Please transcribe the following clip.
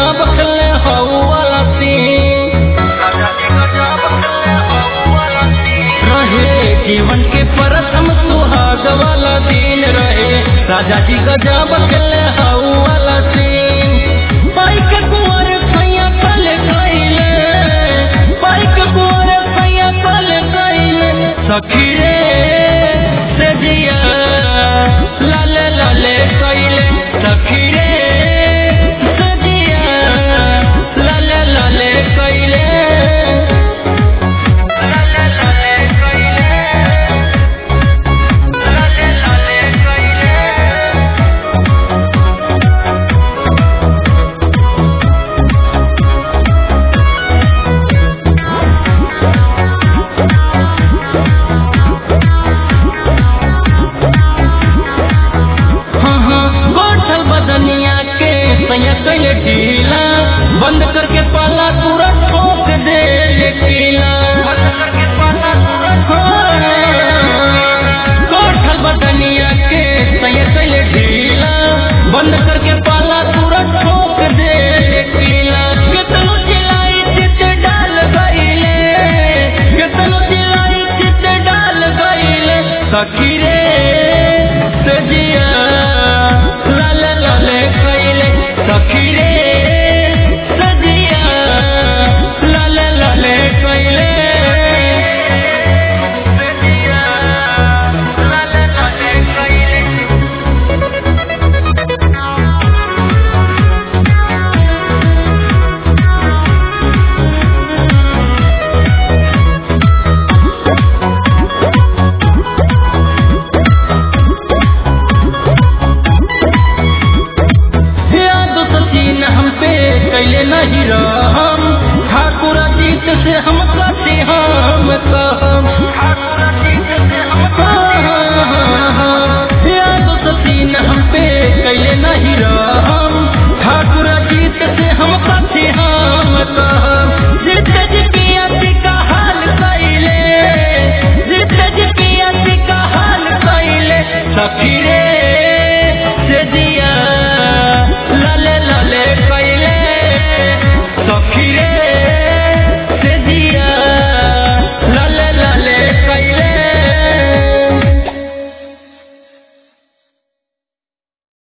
गजब खेले हऊ वाला सीन रहे जीवन के प्रथम सुहाग वाला दिन रहे राजा जी गजब खेले हऊ वाला सीन बाइक कुंवर सैया कल गईले बाइक कुंवर सैया कल गईले सखी रे से जिया लाले लाले कईले सखी रे से जिया लाले लाले कईले लाले लाले कईले लाले लाले कईले हाँ हाँ गोठल बदनिया के सैया कैले ढीला बंद करके पाला तुरंत